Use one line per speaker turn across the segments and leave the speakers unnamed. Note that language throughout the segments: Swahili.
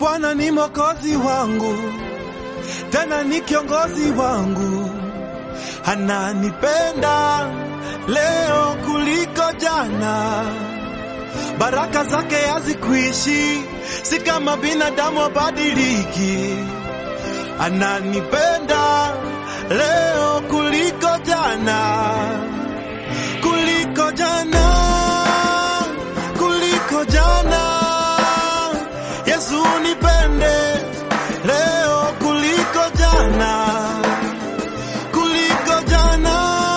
Bwana ni mwokozi wangu, tena ni kiongozi wangu, ananipenda leo kuliko jana. Baraka zake hazikuishi, si kama binadamu wabadiliki. Ananipenda leo kuliko jana, kuliko jana, kuliko jana. Yesu nipende leo kuliko jana, kuliko jana,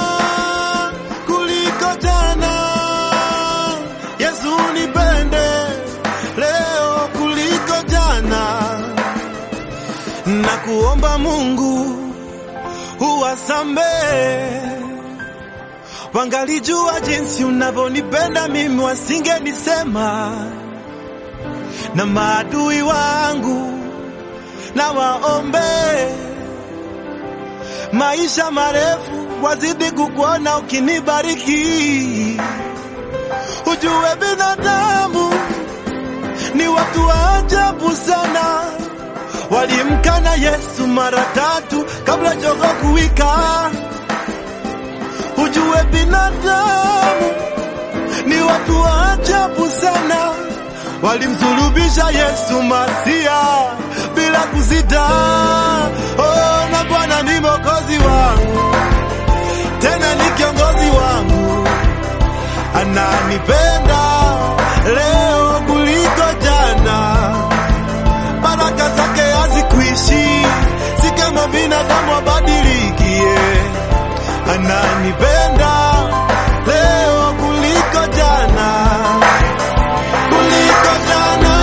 kuliko jana. Yesu nipende leo kuliko jana, na kuomba Mungu uwasamehe wangalijua jinsi unavyonipenda mimi, wasingenisema na maadui wangu na waombe maisha marefu, wazidi kukuona ukinibariki. Ujue binadamu ni watu wa ajabu sana, walimkana Yesu mara tatu kabla jogoo kuwika. Ujue binadamu ni watu wa ajabu sana, walimsulubisha Yesu Masia bila kusita. Oh, na Bwana ni mwokozi wangu, tena ni kiongozi wangu, ananipenda leo kuliko jana. Baraka zake hazikuishi, si kama binadamu wabadilikie. Ananipenda leo kuliko jana, kuliko jana,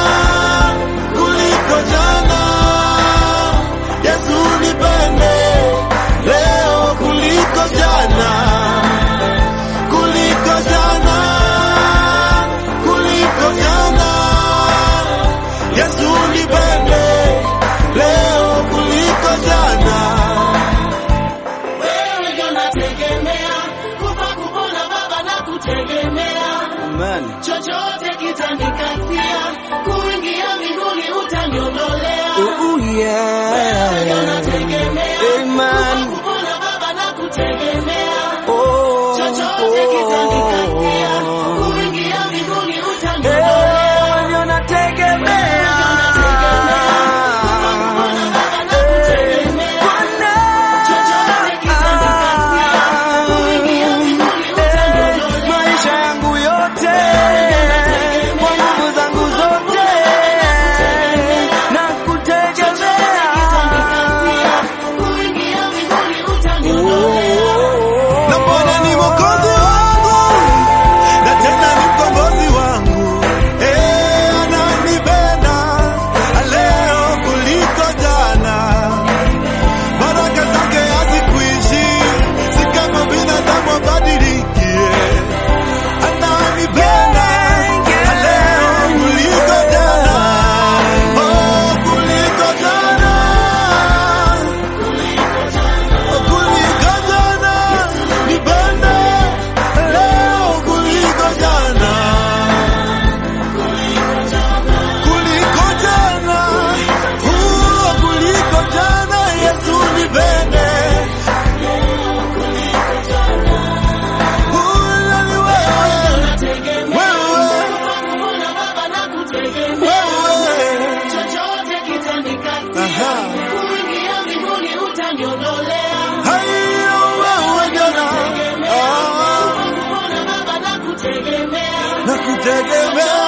kuliko jana. Yesu nipende leo kuliko jana, kuliko jana, kuliko jana. Yesu nipende leo kuliko jana.
Wewe ndio nategemea, kufa kupona Baba na kutegemea,
Amen.
chochote kitanikatia, kuingia mbinguni utaniondolea.
Ooh,
Wewe ndio
yeah.
nategemea,
Amen.
kufa kupona Baba na kutegemea,
Oh,
chochote kitanikatia,
oh.
kuingia mbinguni utaniondolea.
Eh, ndio nategemea. Eh, maisha yangu yote kwa nguvu zangu zote na kutegemea na Bwana ni mwokozi wangu na tena ni mkombozi wangu, eh, ananipenda leo kuliko jana. Baraka zake hazikuishi, si kama binadamu wabadilikie. Ananipenda leo kuliko jana, oh, kuliko jana kuliko jana, nipende leo kuliko jana, kuliko jana, uh, kuliko jana, Yesu nipende, Uh, ni wewe, wewe, wewe, aha, hayo wewe jana, ah, na kutegemea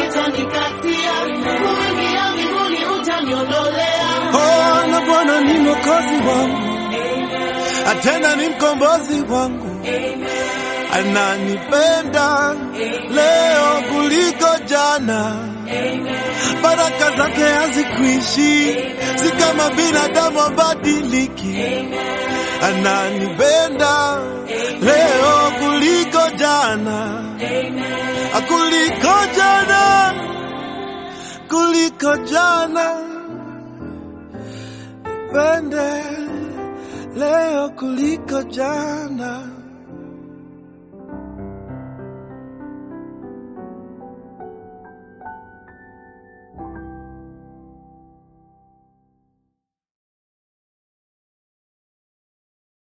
Oh, na Bwana ni mwokozi wangu, tena ni mkombozi wangu, ananipenda leo kuliko jana. Baraka zake hazikuishi, si kama binadamu wabadiliki. Ananipenda leo kuliko jana, kuliko jana, kuliko jana pende leo kuliko jana.